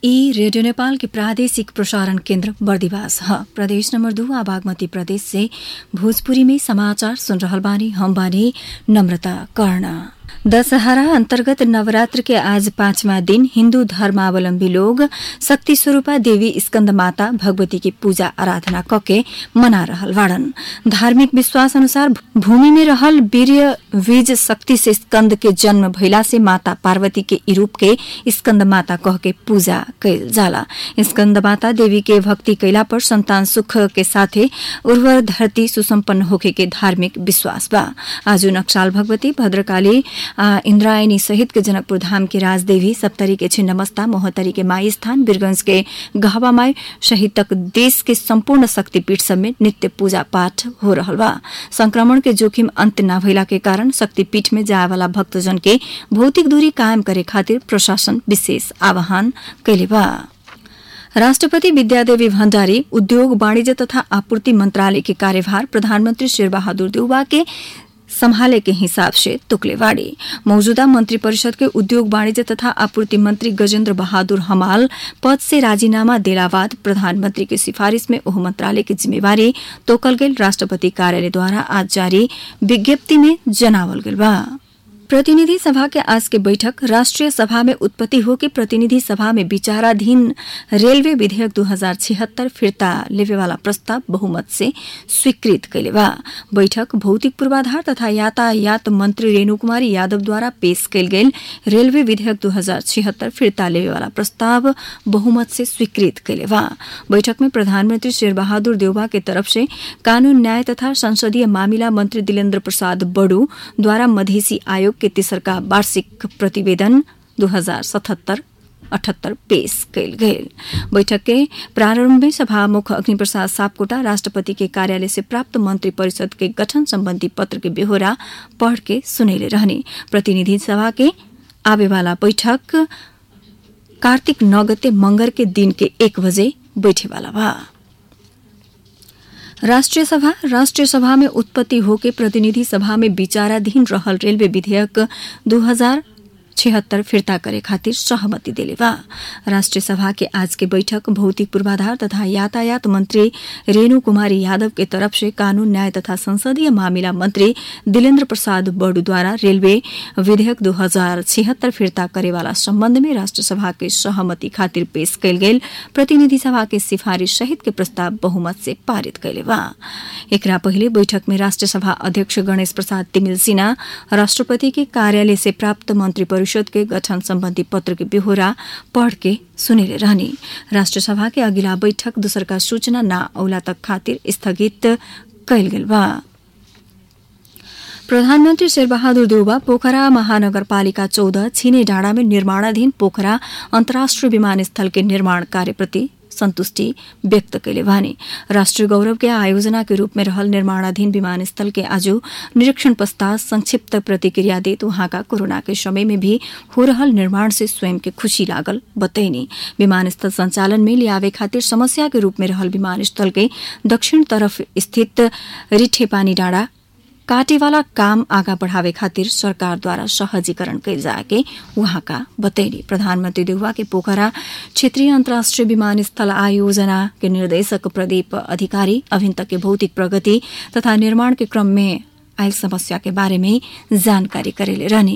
ई रेडियो नेपाल के प्रादेशिक प्रसारण केन्द्र बर्दिवास ह प्रदेश नंबर दू आ बागमती प्रदेश से भोजपुरी में समाचार सुन रहल बानी हम बानी नम्रता कर्ण दशहरा अन्तर्गत नवरात्र के आज पाँचवा दिन हिन्दू धर्मावलम्बी लोग शक्ति स्वरूपा देवी स्कन्द माता भगवती की पूजा आराधना कके मना रहल बाड़न धार्मिक विश्वास अनुसार भूमि में रहल वीर्य बीज शक्ति से स्कंद के जन्म भइला से माता पार्वती के रूप के स्कंद माता कह के पूजा कैल जाला स्कंद माता देवी के भक्ति कैला पर संतान सुख के साथे उर्वर धरती सुसम्पन्न होखे के धार्मिक विश्वास बा आज नक्साल भगवती भद्रकाली इंद्रायणी सहित के जनकपुर धाम की राजदेवी सप्तरी के छिन्नमस्ता मोहतरी के माई स्थान वीरगंज के गहवामाई सहित तक देश के संपूर्ण शक्तिपीठ सब में नित्य पूजा पाठ हो रहल बा संक्रमण के जोखिम अंत न भइला के कारण शक्तिपीठ में जाए वाला भक्तजन के भौतिक दूरी कायम करे खातिर प्रशासन विशेष आह्वान कैले बा राष्ट्रपति विद्यादेवी भण्डारी उद्योग वाणिज्य तथा आपूर्ति मंत्रालय के कार्यभार प्रधानमंत्री शेरबहादुर देउबा के संभाले के हिसाब से तुकलेवाड़ी मौजूदा मंत्री परिषद के उद्योग वाणिज्य तथा आपूर्ति मंत्री गजेंद्र बहादुर हमाल पद से राजीनामा देला बाद प्रधानमंत्री के सिफारिश में ओह मंत्रालय की जिम्मेवारी तोकल गेल राष्ट्रपति कार्यालय द्वारा आज जारी विज्ञप्ति में जनावल गेल बा प्रतिनिधि सभा के आज के बैठक राष्ट्रीय सभा में उत्पत्ति हो के प्रतिनिधि सभा में विचाराधीन रेलवे विधेयक दू हजार छिहत्तर फिर्ता लेवे वाला प्रस्ताव बहुमत से स्वीकृत कैले बा बैठक भौतिक पूर्वाधार तथा यातायात मंत्री रेणु कुमारी यादव द्वारा पेश कैल गेल रेलवे विधेयक दू हजार छिहत्तर फिर्ता लेवे वाला प्रस्ताव बहुमत से स्वीकृत कैले बा बैठक में प्रधानमंत्री शेर बहादुर देउबा के तरफ से कानून न्याय तथा संसदीय मामिला मंत्री दिलेन्द्र प्रसाद बड़ू द्वारा मधेसी आयोग के तेसरका वार्षिक प्रतिवेदन दू हजार सतहत्तर अठहत्तर पेश कैल गेल बैठक के प्रारंभ में सभामुख अग्निप्रसाद सापकोटा राष्ट्रपति के कार्यालय से प्राप्त मंत्री परिषद के गठन संबंधी पत्र के बेहोरा पढ़ के सुनेले रहने प्रतिनिधि सभा के आवे वाला बैठक कार्तिक नौ गते मंगर के दिन के एक बजे बैठे वाला बा राष्ट्रिय सभा राष्ट्रिय सभा में उत्पत्ति होके प्रतिनिधि सभा में विचाराधीन रहल रेलवे विधेयक दू हजार छिहत्तर फिर्ता करे खातिर सहमति देले बा राष्ट्रिय सभा के आज के बैठक भौतिक पूर्वाधार तथा यातायात मंत्री रेणु कुमारी यादव के तरफ से कानून न्याय तथा संसदीय मामिला मंत्री दिलेन्द्र प्रसाद बड़ू द्वारा रेलवे विधेयक दू हजार छिहत्तर फिर्ता करे वाला संबंध में राष्ट्र सभा के सहमति खातिर पेश कैल गेल प्रतिनिधि सभा के सिफारिश सहित के प्रस्ताव बहुमत से पारित कैले बा एकरा पहिले बैठक में राष्ट्र सभा अध्यक्ष गणेश प्रसाद तिमिल सिन्हा राष्ट्रपति के कार्यालय से प्राप्त मंत्री परिषद के गठन संबंधी पत्र के बेहोरा पढ़ के सुनेले रहने राष्ट्र सभा के अगिला बैठक दूसर का सूचना न औला तक खातिर स्थगित कैल गेल बा प्रधानमन्त्री शेरबहादुर देउबा पोखरा महानगरपालिका चौध छिने डाँडा में निर्माणाधीन पोखरा अन्तर्राष्ट्रिय विमानस्थल के निर्माण कार्यप्रति संतुष्टि व्यक्त कैले भने राष्ट्रिय गौरव के आयोजना के रूप में रहल निर्माणाधीन विमानस्थल के आज निरीक्षण पश्चात संक्षिप्त प्रतिक्रिया देत उहाँका कोरोना के समय में भी हो रहल निर्माण से स्वयं के खुशी लागल बतैनी विमानस्थल संचालन में लियावे खातिर समस्या के रूप में रहल विमानस्थल के दक्षिण तरफ स्थित रिठे पानी डाँडा काटेवाला काम आगा बढ़ावे खातिर सरकारद्वारा सहजीकरण कैल जाके उहाँका बतैली प्रधानमन्त्री देउवा के पोखरा क्षेत्रीय अन्तर्राष्ट्रिय विमानस्थल आयोजना के निर्देशक प्रदीप अधिकारी अभिन तक के भौतिक प्रगति तथा निर्माण के क्रम में आयल समस्या के बारे में जानकारी करेले रहने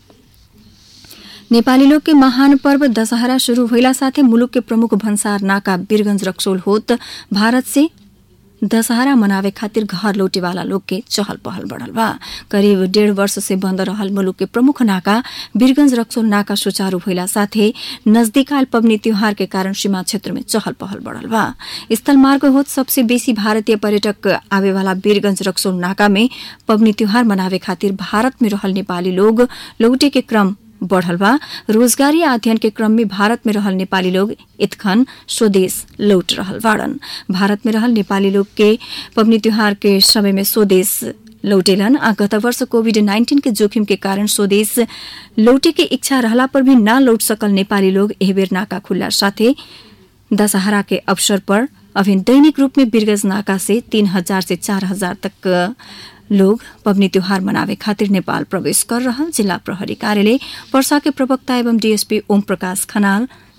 नेपाली लोग के महान पर्व दशहरा शुरू भइला साथै मुलुक के प्रमुख भन्सार नाका वीरगंज रक्सोल होत भारत से दशहरा मनावे खातिर घर लौटे वाला लोग के चहल पहल बढ़ल बा करीब डेढ़ वर्ष से बंद रहल मुलुक के प्रमुख नाका वीरगंज रक्सोल नाका सुचारू भइला साथे नजदीक आयल पबनी त्योहार के कारण सीमा क्षेत्र में चहल पहल बढ़ल बा स्थल मार्ग होत सबसे बेसी भारतीय पर्यटक आवे वाला वीरगंज रक्सोल नाका में पबनी त्योहार मनावे खातिर भारत में रहल नेपाली लोग लौटे के क्रम बढ़ल बा रोजगारी अध्ययन के क्रम में भारत में रहल नेपाली लोग इतखन स्वदेश लौट रहल बाड़न भारत में रहल नेपाली लोग के पबनी त्योहार के समय में स्वदेश लौटेलन आ गत वर्ष कोविड नाइन्टीन के जोखिम के कारण स्वदेश लौटे के इच्छा रहला पर भी न लौट सकल नेपाली लोग एह बेर नाका खुल्ला साथे दशहरा के अवसर पर अभी दैनिक रूप में बिरगज नाका से तीन हजार से चार हजार तक लोग पबनी त्योहार मनावे खातिर नेपाल प्रवेश कर रहल जिल्ला प्रहरी कार्यालय पर्सा के प्रवक्ता एवं डीएसपी ओम प्रकाश खनाल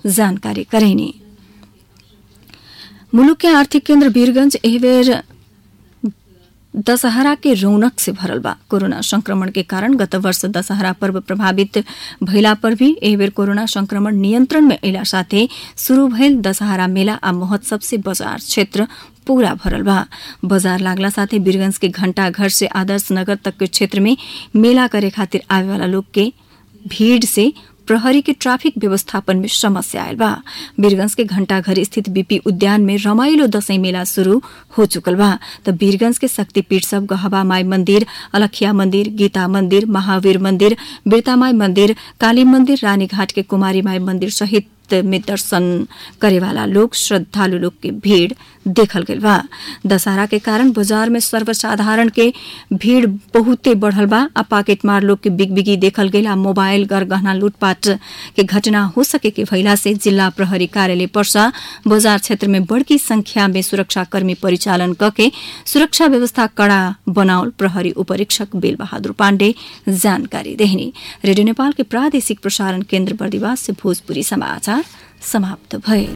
जानकारी करैनी मुलुक के आर्थिक केन्द्र वीरगंज एह बेर दशहरा के रौनक से भरल बा कोरोना संक्रमण के कारण गत वर्ष दशहरा पर्व प्रभावित भइला पर भी एह बेर कोरोना संक्रमण नियन्त्रण में अयला साथे शुरू भइल दशहरा मेला आ महोत्सव से बजार क्षेत्र पूरा भरल बा बजार लागला साथे वीरगंज के घंटा घर से आदर्श नगर तक के क्षेत्र में मेला करे खातिर आवे वाला लोग के भीड़ से प्रहरी के ट्राफिक व्यवस्थापन में समस्या आयल बा वीरगंज के घंटाघर स्थित बीपी उद्यान में रमाइलो दशैं मेला शुरू हो चुकल बा त वीरगंज के शक्तिपीठ सब गहबा माई मंदिर अलखिया मंदिर गीता मंदिर महावीर मंदिर बिरतामाई मंदिर काली मंदिर रानीघाट के कुमारी माई मंदिर सहित में दर्शन करेवाला लोग श्रद्धालु लोग के भीड़ देखल गइल बा दशहरा के कारण बाजार में सर्वसाधारण के भीड़ बहुते बढ़ल बा आ पाकेट मार लोग के बिगबिगी देखल गइल आ मोबाइल गरगहना लूटपाट के घटना हो सके के भइला से जिल्ला प्रहरी कार्यालय पर्सा बजार क्षेत्र में बड़की संख्या में सुरक्षा कर्मी परिचालन कके सुरक्षा व्यवस्था कड़ा बनाउल प्रहरी उपरीक्षक बेल बहादुर पाण्डे जानकारी देहनी रेडियो नेपाल के प्रादेशिक प्रसारण केन्द्र बर्दिवास से भोजपुरी समाचार समाप्त भए